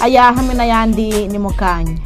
aya hamwe n'ayandi ni mu kanya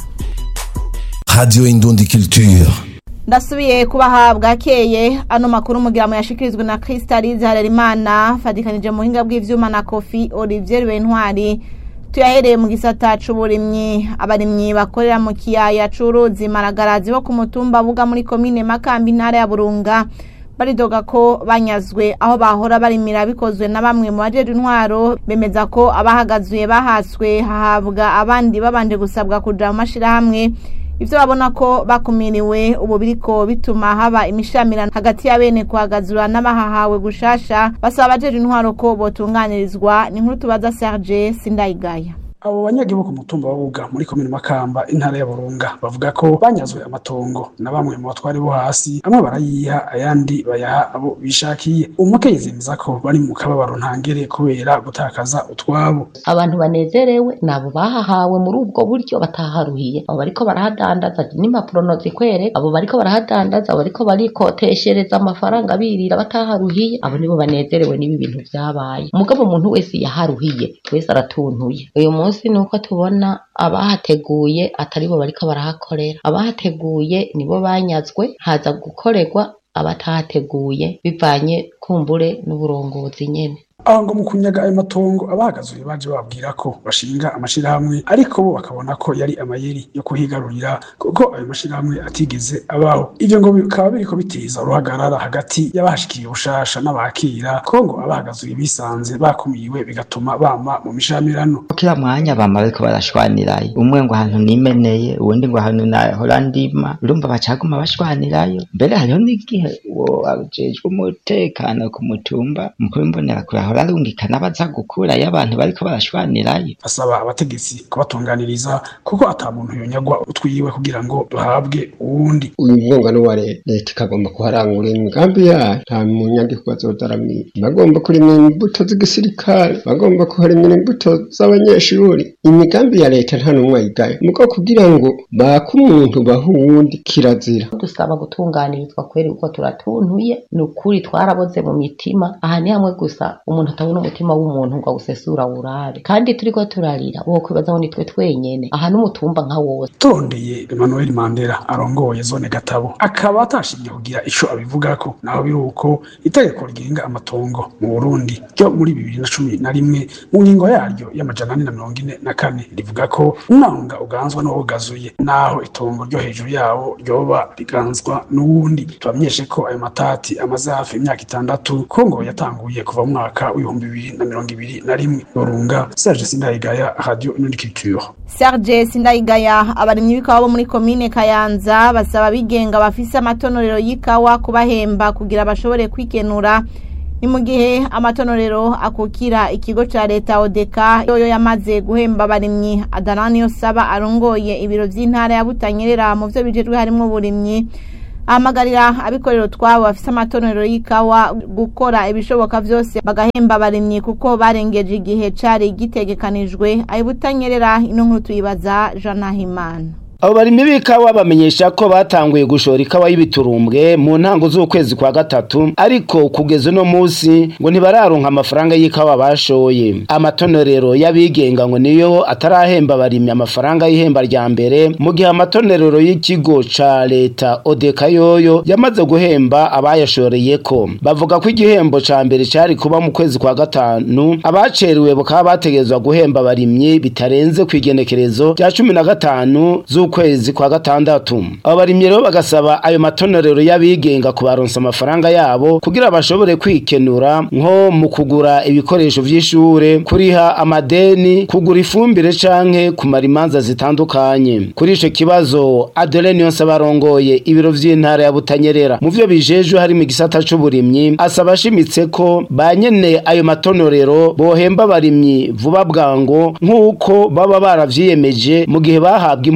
Radio Indundi Culture. ndasubiye kubaha bwakeye ano makuru mugira mu yashikirizwe na Crystalise Harerimana fadikanije mu buhinga bw'ivyuma na Kofi Olivier Bentwari tuyahereye mu gisata c'uburimyi abarimyi bakorera mu kiyaya c'uruzi maragarazi bo ku mutumba buga muri komine Makambi intara ya Burunga baridoga ko banyazwe aho bahora barimira bikozwe na bamwe mu bajeje intwaro bemeza ko abahagazuye bahaswe hahabwa abandi babanje gusabwa kuja mu mashirahamwe ivyo babona ko bakumiriwe ubu biriko bituma haba imishamirano hagati ya bene kuhagazura n'abahahawe gushasha basaba abajeje intwaro ko botunganirizwa ni nkuru tubaza Serge Sindayigaya abo banyagihugu ku mutumba wa Buga muri komine Makamba intara ya Burunga bavuga ko banyazwe amatongo na bamwe mu batwari bo hasi amwe barayiha ayandi bayaha abo bishakiye umukenyezi yemeza ko bari mu kababaro ntangere kubera gutakaza utwabo abantu banezerewe nabo bahahawe muri ubwo buryo bataharuhiye abo bariko barahadandaza n'impapuro nozikwereka abo bariko barahadandaza abo bariko barikoteshereza amafaranga birira bataharuhiye abo nibo banezerewe n'ibi bintu vyabaye umugabo umuntu wese yaharuhiye wese aratuntuye uyu munsi ni uko tubona abahateguye atari bo bariko barahakorera abahateguye nibo banyazwe haza gukorerwa abatahateguye bivanye kumbure n'uburongozi nyene aho ngo mu kunyaga ayo matongo abahagazuye baje babwira ko bashinga amashirahamwe ariko bo bakabona ko yari amayeri yo kuhigarurira kuko ayo mashirahamwe atigeze abaho ivyo ngo bikaba biriko biteza uruhagarara hagati y'abahashikiye ubushasha n'abakira ko ngo abahagazuye bisanze bakumiwe bigatuma bama mu mishamirano kila mwanya bama bariko barashwanirayo umwe ngo ahantu nimeneye uwundi ngo ahantu nahora ndima urumva bacaguma bashwanirayo mbere hariho n'igihe uwo ajejwe umutekano ku mutumba mukuru mbonera kure ahora arungikana baza gukurayo abantu bariko barashwanirayo asaba abategetsi kubatunganiriza kuko ata muntu yonyagwa utwiwe kugira ngo duhabwe uwundi uyu mwungano wa leta leta ikagomba kuharangura imigambi yayo nta munyagihugu bazodaramira bagomba kurimira imbuto z'igisirikare bagomba kuharimira imbuto z'abanyeshuri imigambi ya leta nta n'umwe ayigaye mugo kugira ngo bake umuntu baha uwundi kirazira dusaba gutunganirizwa kweri uko turatuntuye ni ukuri twaraboze mu mitima aha ni hamwe gusa umuntu atabona umutima w'umuntu ngo awusesura wurabe kandi turiko turarira wo kwibaza ngo nitwe twenyene aha n'umutumba nka wose turondeye Emmanuel Mandela arongoye zone Gatabo akaba atashimye kugira ico abivugako naho biri uko itegeko rigenga amatongo mu Burundi ryo muri bibiri na cumi na rimwe mu ngingo yaryo y'amajana ane na mirongo ine na kane rivuga ko umwanga uganzwa n'uwugazuye naho itongo ryo hejuru yawo ryoba riganzwa n'uwundi tubamenyeshe ko ayo matati amaze hafi imyaka itandatu ko ngo yatanguye kuva mu mwaka w'ibihumbi bibiri na mirongo ibiri na rimwe Burunga Serge Sindayigaya Radio Inundi Culture Serge Sindayigaya abarimyi b'ikawa bo muri komine Kayanza basaba abigenga bafise amatonorero y'ikawa kubahemba kugira bashobore kwikenura ni mu gihe amatonorero akukira ikigo ca leta odeka yoyo yamaze guhemba abarimyi adarani yo saba arongoye ibiro vy'intara ya Butanyerera mu vyo bijejwe harimwo uburimyi ahamagarira abikorera utwabo bafise amatonorero y'ikawa gukora ibishoboka vyose bagahemba abarimyi kuko barengeje igihe cari gitegekanijwe ayo Butanyerera ino nkuru tuyibaza Jean Nahimana abo barimyi b'ikawa bamenyesha ko batanguye gushora ikawa y'ibiturumbwe mu ntango z'ukwezi kwa gatatu ariko kugeza uno munsi ngo ntibararonka amafaranga y'ikawa bashoye amatonorero y'abigenga ngo niyo atarahemba abarimyi amafaranga y'ihemba rya mbere mu gihe amatonorero y'ikigo ca leta odeka yoyo yamaze guhemba abayashoreyeko bavuga ko igihembo ca mbere cari kuba mu kwezi kwa gatanu abacerewe bakaba bategerezwa guhemba abarimyi bitarenze kw'igenekerezo rya cumi na gatanu z'ukwezi kwa gatandatu abo barimyi rero bagasaba ayo matonorero y'abigenga kubaronsa amafaranga yabo kugira bashobore kwikenura nko mu kugura ibikoresho vy'ishure kuriha amadeni kugura ifumbire canke kumara imanza zitandukanye kuri ico kibazo Adeline yonse barongoye ibiro vy'intara ya Butanyerera mu vyo bijejwe harimo igisata c'uburimyi asaba ashimitse ko banyene ayo matonorero bohemba abarimyi vuba bwango nk'uko baba baravyiyemeje mu gihe bahabwa impusha zo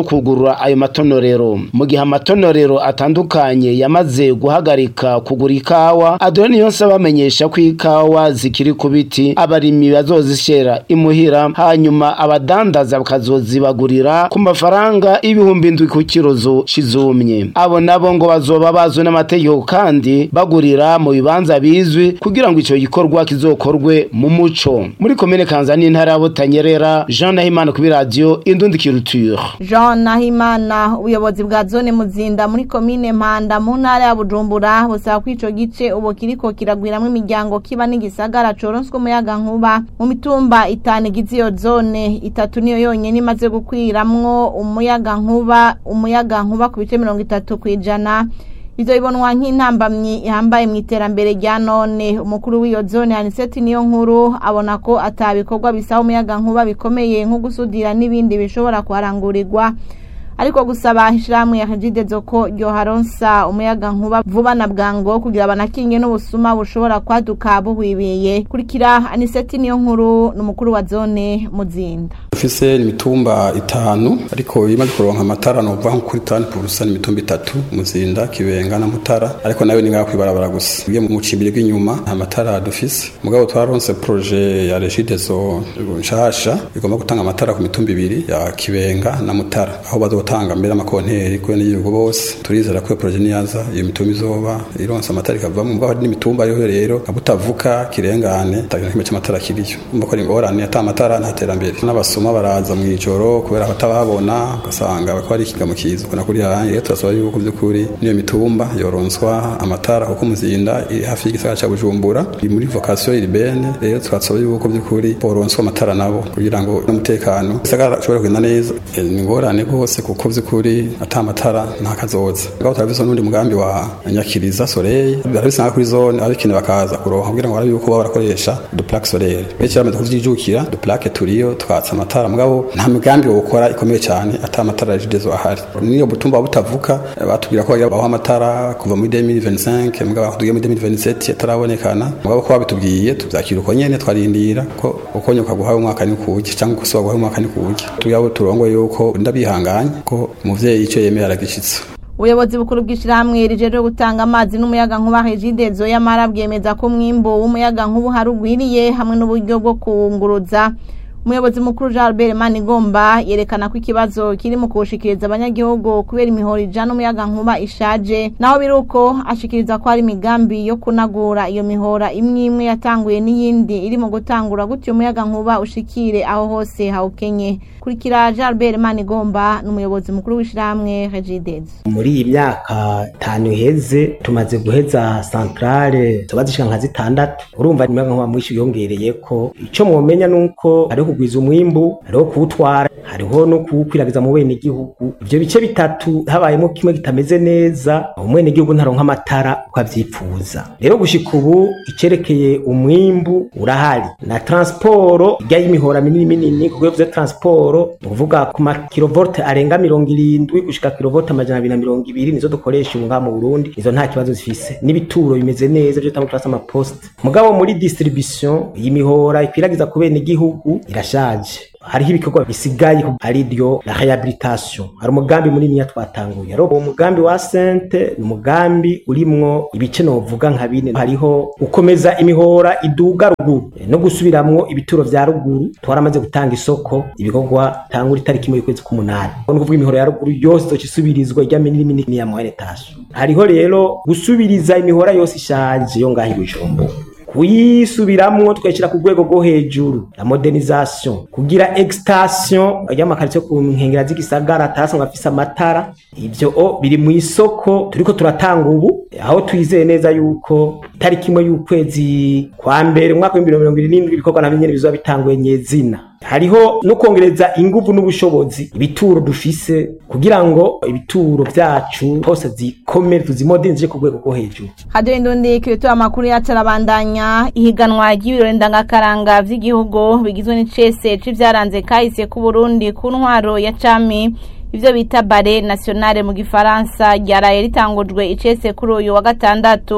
kugurura ayo matonorero mu gihe amatonorero atandukanye yamaze guhagarika kugura ikawa adoni yose abamenyesha ko ikawa zikiri ku biti abarimyi bazozishera imuhira hanyuma abadandaza bakazozibagurira ku mafaranga ibihumbi indwi ku kirozo cizumye abo nabo ngo bazoba bazwi n'amategeko kandi bagurira mu bibanza bizwi kugira ngo ico gikorwa kizokorwe mu muco muri komine kanza n'intara ya butanyerera jean nahimana kuri radiyo indundi kiruture jean nahimana ubuyobozi bwa zone muzinda muri komine mpanda mu ntara ya bujumbura busaba ko ico gice ubu kiriko kiragwiramwo imiryango kiba n'igisagara coronswe umuyaga nkuba mu mitumba itanu igize iyo zone itatu niyo yonyene imaze gukwiramwo umuyaga nkuba umuyaga nkuba ku bice mirongo itatu kw'ijana ivyo bibonwa nk'intambamyi ihambaye mu iterambere rya none umukuru w'iyo zone aniseti niyo nkuru abona ko ata bikorwa bisaba umuyaga nkuba bikomeye nko gusudira n'ibindi bishobora kuharangurirwa ariko gusaba ishirahamwe ya Regidezo ko ryoharonsa umuyaga nkuba vuba na bwango kugira banakinge n'ubusuma bushobora kwaduka buhwibiye kurikira aniseti niyo nkuru n'umukuru wa zone muzinda dufise imitumba itanu ariko imaze kuronka amatara nova nko kuri tani purusa ni imitumba itatu muzinda kibenga na mutara ariko nayo ni ngaho kwibarabara gusa ugiye mu cimbiri bw'inyuma nta matara dufise mugabo twaronse proje ya regidezo nshasha igomba gutanga amatara ku mitumba ibiri ya kibenga na mutara aho bazotanga mbere amakonteri kwe n'igihugu bose turizera ko iyo proje niyaza iyo mitumba izoba ironse amatara ikavamo mugabo hari n'imitumba yo rero nka butavuka kirengane tagira kimwe cy'amatara kiriyo umva ko ari ingorane ata amatara nta terambere n'abasuma baraza mu ijoro kubera batababona ugasanga bako ari ikigamo kiza ukona kuri yanjye rero turasaba yuko by'ukuri niyo mitumba yoronswa amatara kuko muzinda iri hafi y'igisagara cya Bujumbura iri muri vocation urbaine rero twasaba yuko by'ukuri boronswa amatara nabo kugira ngo n'umutekano gisagara ashobore kugenda neza Eh, ni ingorane rwose kuko by'ukuri ata amatara nta kazoza ngaho turabizo n'undi mugambi wa nyakiriza soleil barabisanga kuri zone abikene bakaza kuronka kugira ngo barabe yuko baba barakoresha du plaque solaire benshi bamaze kuvyijukira du plaque turiyo twatsa amatara mugabo nta migambi wokora ikomeye cyane ata amatara ya jidezo ahari niyo butumba butavukka eh, batubwira ko bagira baho amatara kuva muri 2025 mugabo tugiye muri 2027 atarabonekana mugabo ko babitubwiye tuvyakira uko nyene twarindira ko uko nyoka guhaye umwaka ni kuwuki cyangwa uko soba guhaye umwaka ni kuwuki tugabo turongo yuko ndabihanganye ko umuvyeyi ico yemeye aragishitsa ubuyobozi bukuru bw'ishyirahamwe rijejwe gutanga amazi n'umuyaga nkuba regidezo y'amara bwemeza ko umwimbo w'umuyaga nkuba uhari ugwiriye hamwe n'uburyo bwo kuwunguruza umuyobozi mukuru jean albert manigomba yerekana ko ikibazo kiri mu kuwushikiriza abanyagihugu kubera imihoro ijana umuyaga nkuba ishaje naho biri uko ashikiriza ko hari imigambi yo kunagura iyo mihora imwe imwe yatanguye n'iyindi iri mu gutangura gutyo umuyaga nkuba ushikire aho hose hawukenye kurikira jean albert manigomba ni umuyobozi mukuru w'ishyirahamwe regidezo muri iyi myaka itanu iheze tumaze guheza santarare zoba zishika nka zitandatu urumva umuyaga nkuba mwinshi yongereye ko ico mwomenya nuko hariho kugwiza umwimbu hariho kuwutwara hariho no kuwukwiragiza mu bene igihugu ivyo bice bitatu habayemo kimwe kitameze neza umwene igihugu ntaronka amatara uko avyipfuza rero gushika ubu icerekeye umwimbu urahari na transporo ijya y'imihora minini minini ku rwego vya transporo ni ukuvuga ku makilovolte arenga mirongo irindwi gushika kilovolte amajana abiri na mirongo ibiri nizo dukoresha ubu ngaha mu burundi izo nta kibazo zifise n'ibituro bimeze neza vyo tamo turasa amaposite mugabo muri distribution iyi mihora ikwiragiza ku bene igihugu irashaje hariho ibikorwa bisigaye ari ryo la rehabilitation hari umugambi munini twatanguye rero uwo mugambi wa sente ni umugambi urimwo ibice novuga nka bine hariho gukomeza imihora iduga ruguru no gusubiramwo ibituro vya ruguru twaramaze gutanga isoko ibikorwa tangura itariki imwe y'ukwezi k'umunani ni ukuvuga imihora ya ruguru yose izoca isubirizwa ijya minini minini ya mohenetation hariho rero gusubiriza imihora yose ishaje yo ngaho i bujumbura kuyisubiramwo tukayishyira ku rwego rwo hejuru la modernisation kugira extension y'amakaritsiye ku nkengera z'igisagara atarasanzwe afise amatara ivyo o biri mu isoko turiko turatanga ubu aho twizeye neza yuko itariki imwe y'ukwezi kwa mbere umwaka w'ibihumbi mirongo irindwi ibikorwa navyo nyene bizoba bitanguye nyezina hariho no kongereza inguvu n'ubushobozi ibituro dufise kugira ngo ibituro vyacu hose zikomere tuzimodernije ku rwego rwo hejuru hadiyo indundi kirituye amakuru yacu arabandanya ihiganwa ry'ibirori ndangakaranga vy'igihugu bigizwe n'icese c'ivyaranze kahise ku Burundi ku ntwaro ya cami ivyo bita bare nationale mu gifaransa ryaraye ritangujwe icese kuri uyu wa gatandatu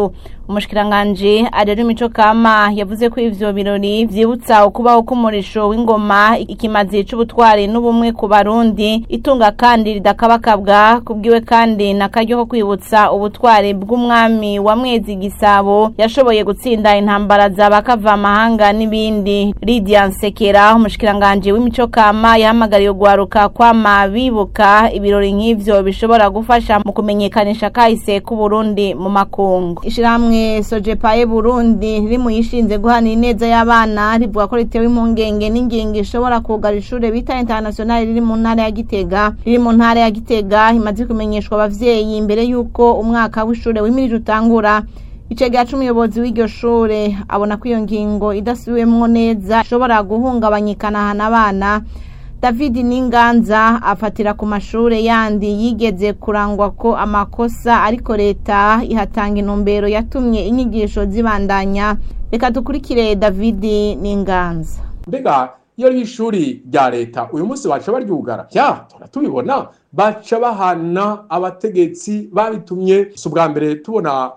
umushikiranganje arero imico kama yavuze ko ivyo birori vyibutsa ukubaho k'umurisho w'ingoma ikimazi c'ubutwari n'ubumwe ku barundi itunga kandi ridakabakabwa kubwiwe kandi nakaryo ko kwibutsa ubutwari bw'umwami wa mwezi gisabo yashoboye gutsinda intambara zabakava amahanga n'ibindi Lydia Nsekera umushikiranganje w'imico kama yahamagariye gwaruka kwama bibuka ibirori nk'ivyo bishobora gufasha mu kumenyekanisha kahise ku Burundi mu makungu ishiramwe Sojepaye Burundi riri mu yishinze guhana ineza y'abana rivuga ko ritewe impungenge n'ingingo ishobora kugara ishure bita international riri mu ntara ya Gitega riri mu ntara ya Gitega imaze kumenyeshwa abavyeyi imbere yuko umwaka w'ishure wimirije utangura icega c'umuyobozi w'iryo shure abona ko iyo ngingo idasubiwemwo neza ishobora guhungabanya ikanahana abana david n'inganza afatira ku mashure yandi yigeze kurangwa ko amakosa ariko leta ihatanga intumbero yatumye inyigisho zibandanya reka dukurikire david n'inganza mbega iyo ari ishuri rya leta uyu munsi baca baryugara ya turatubibona baca bahana abategetsi babitumye si ubwa mbere tubona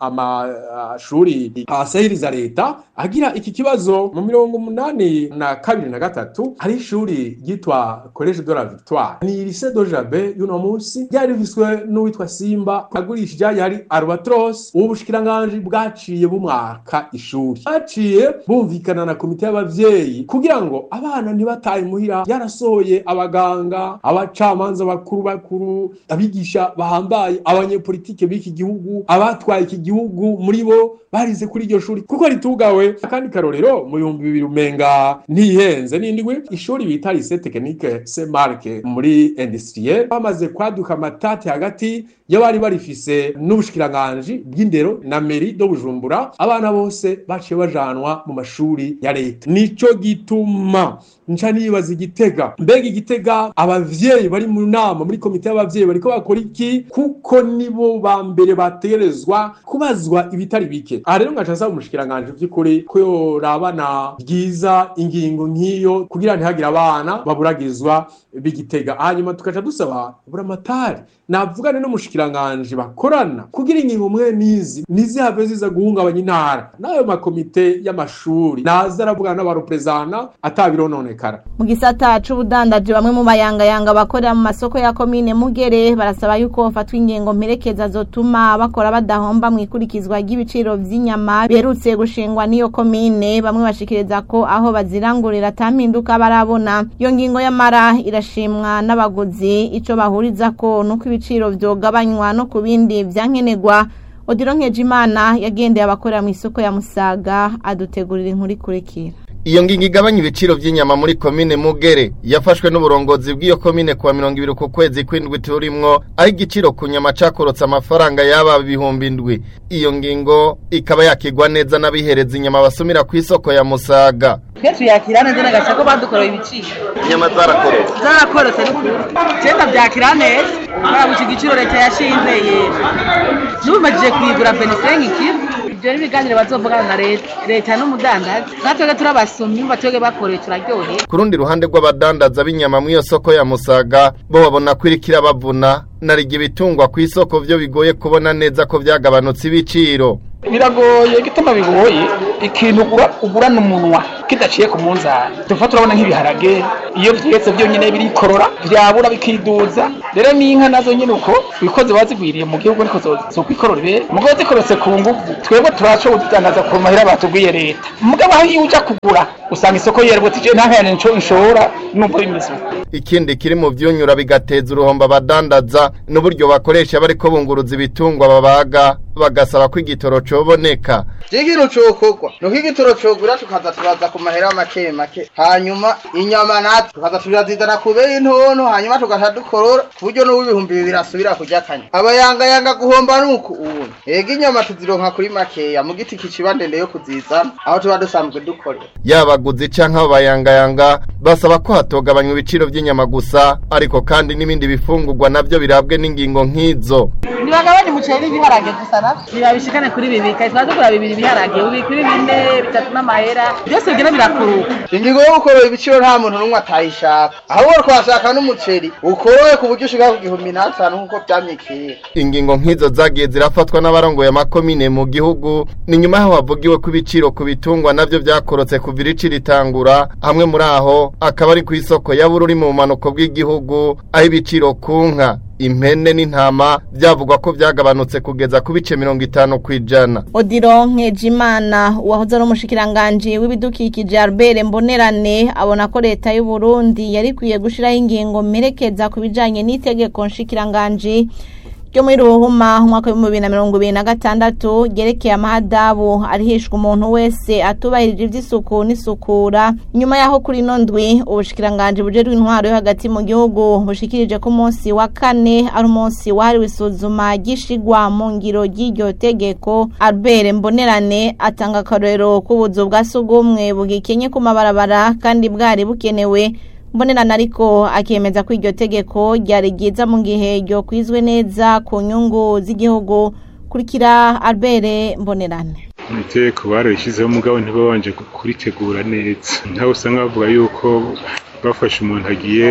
amashuri asahiriza leta agira iki kibazo mu mirongo umunani na kabiri na gatatu hari ishuri ryitwa college de la victoire ni lycée de jabe y'uno munsi ryari rifiswe n'uwitwa simba agurishije yari albatros ubu bushikiranganji bwaciye bumwaka ishuri baciye bumvikana na komite y'abavyeyi kugira ngo abana ntibataye muhira yarasohoye abaganga abacamanza bakuru bakuru abigisha bahambaye abanyepolitike b'iki gihugu abatwaye iki gihugu muri bo barize kuri iryo shuri kuko ritugawe akandi karorero mu bihumbi bibiri umenga ntihenze n'indwi ishuri bita lycée technique saint marc muri industriel bamaze kwaduka amatati hagati y'abari barifise n'ubushikiranganji bw'indero na meri do bujumbura abana bose baciye bajanwa mu mashuri ya leta nico gituma nca nibaza igitega mbega igitega abavyeyi bari mu nama muri komite y'abavyeyi bariko bakora iki kuko nibo ba mbere bategerezwa kubazwa ibitari bike aha rero ngaca nsaba umushikiranganji vy'ukuri ko yorabana byiza ingingo nk'iyo kugira ntihagire abana baburagizwa b'igitega hanyuma tugaca dusaba buramatari navugane n'umushikiranganji bakorana kugira ingingo mwe nizi ntizihave ziza guhungabanya intara n'ayo makomite y'amashuri naza aravugana n'abareprezana atabirononekara mu gisata c'ubudandaji bamwe mu bayangayanga bakorera mu masoko ya komine mugere barasaba yuko hafatwa ingingo mperekeza zotuma bakora badahomba mu ikurikizwa ry'ibiciro vy'inyama biherutse gushingwa n'iyo komine bamwe bashikiriza ko aho bazirangurira atampinduka barabona iyo ngingo y'amara irashimwa n'abaguzi ico bahuriza ko nuko ibiciro vyogabanywa no ku bindi vyankenerwa odiro nkejimana yagendeye abakorera mu isoko ya musaga adutegurira inkuru ikurikira iyo ngingo igabanya ibiciro by'inyama muri komine mugere yafashwe n'uburongozi bw'iyo komine kuwa mirongo ibiri ku kwezi kw'indwi turimwo aho igiciro ku nyama cakorotse amafaranga yaba ibihumbi indwi iyo ngingo ikaba yakigwa neza n'abihereza inyama basumira ku isoko ya musaga twe tuyakira neza n'agace ko badukoreye ibiciro inyama zarakorotse zarakorotse ni kuri cyenda byakira neza kubera iki giciro leta yashinze yera n'ubimajije kuyigura benisenge ikiro ibyo ni ibiganiro bazovugana na leta leta n'umudandazi natwebwe turabasomyi batwebwe bakoreye turaryoheye ku rundi ruhande rw'abadandaza b'inyama muri iyo soko ya musaga bo babona ko iriko irabavuna narigi ibitungwa ku isoko vyo bigoye kubona neza ko vyagabanutse ibiciro biragoye igituma bigoye ikintu ugura ugurana umunwa kidaciye ku munzani tuva turabona nk'ibiharage iyo vyetse vyonyene birikorora vyabura bikiduza rero n'inka nazo nyene uko ibikozi bazigwiriye mu gihugu niko zokwikorora ibere mugabo zikorotse ku nguvu twebwe turaco kuzidandaza ku mahera batubwiye leta mugabo aho iyo uja kugura usanga isoko yerebutse ije nta nkayane nco nshora numva bimeze ikindi kiri mu vyunyura bigateza uruhombo abadandaza n'uburyo bakoresha bariko bunguruza ibitungwa babaga bagasaba ko igitoro coboneka ikintu cokorwa nuko igitoro cogura tukaza turaza ku mahera make make hanyuma inyama natwe tukaza turazizana ku beyi ntono hanyuma tugaca dukorora ku buryo n'uw'ibihumbi bibiri asubira kurya kanya abayangayanga guhomba nuku ubu ega inyama tuzironka kuri makeya mu giti kiciba ndende yo kuzizana aho tuba dusanzwe dukorera yabaguzi canke abayangayanga basaba ko hatogabanywa ibiciro vy'inyama gusa ariko kandi n'ibindi bifungurwa navyo birabwe n'ingingo nk'izo ntibagabanye umuceri n'ibiharage gusa na hafi ntibabishikane kuri bibiri kare twaza kugura bibiri biharage ubi kuri bine bitatu n'amahera byose bigenda birakuruka ingingo yo gukorora ibiciro nta muntu n'umwe atayishaka ahubwo twashaka n'umuceri ukorowe ku buryo ushika ku gihumbi n'atanu nk'uko vyamye kera ingingo nk'izo zagiye zirafatwa n'abarongoye amakomine mu gihugu ni nyuma yaho havugiwe ko ibiciro ku bitungwa navyo vyakorotse kuva irici ritangura hamwe muri aho akaba ari ku isoko ya bururi mu bumanuko bw'igihugu aho ibiciro ku nka impene n'intama byavugwa ko byagabanutse kugeza ku bice mirongo itanu ku ijana odiro nkejimana uwahoze ari umushikiranganji w'ibidukikije albert mbonerane abona ko leta y'u Burundi yari ikwiye gushyiraho ingingo mperekeza ku bijyanye n'itegeko nshikiranganji ryo muri ruhuma umwaka w'ibihumbi bibiri na mirongo ibiri na gatandatu ryerekeye amahadabu arihishwa umuntu wese atubahirije iby'isuku n'isukura nyuma y'aho kuri ino ndwi ubushikiranganji bujejwe intwaro yo hagati mu gihugu bushikirije ko umunsi wa kane ari umunsi wahariwe isuzuma ry'ishigwa mu ngiro ry'iryo tegeko albert mbonerane atanga akarorero k'ubuzu bwa sugumwe bugikenye ku mabarabara kandi bwari bukenewe mbonerana ariko akemeza ko iryo tegeko ryari ryiza mu gihe ryo kwizwe neza ku nyungu z'igihugu kurikira albert mbonerane itegeko bararishyizeho umugabo ntibabanje kuritegura neza nkaho usanga bavuga yuko bafashe umuntu agiye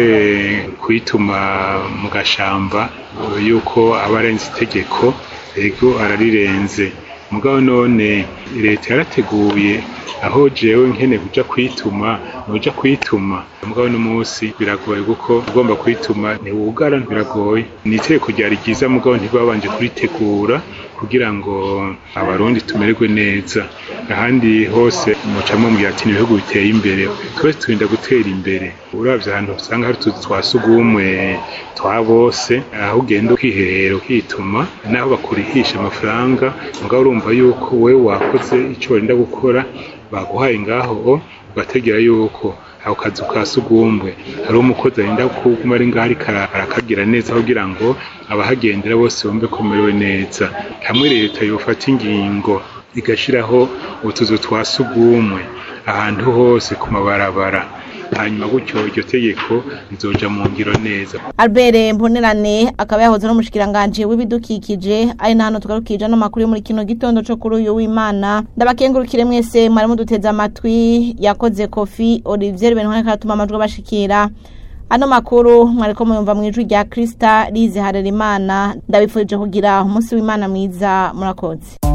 kwituma mu gashamba yuko aba arenze itegeko ego ararirenze mugabo none leta yarateguye aho jewe nkene kuja kwituma nuja kwituma mugabo n'umunsi biragoye kuko ugomba kwituma ntiwugara biragoye ni itegeko ryari ryiza mugabo ntibabanje kuritegura kugira ngo abarundi tumererwe neza ahandi hose mucamo mu ati ibihugu biteye imbere twese turinda gutera imbere uravye ahantu usanga hari utuzu twa sugumwe twa bose aho ugenda ukiherera ukituma naho bakurihisha amafaranga mugabo urumva yuko wewe wakoze ico wenda gukora baguhaye ngaho ugategera yuko ako kazu ka sugumwe hari umukozi arinda kuguma ari ngaho ariko arakagira neza kugira ngo abahagendera bose bumve ko merewe neza hamwe leta yofata ingingo igashiraho utuzu twa sugumwe ahantu hose ku mabarabara hanyuma gutyo iryo tegeko rizoja mu ngiro neza albert mbonerane akaba yahoze n'umushikiranganji w'ibidukikije ari na hano tugarukije ano makuru yo muri kino gitondo co kuri uyu w'imana ndabakengurukire mwese mwari muduteze amatwi yakoze kofi olivier benhwane karatuma amajwi abashikira ano makuru mwariko muyumva mu ijwi rya krista rize harerimana ndabifurije kugira umunsi w'imana mwiza murakoze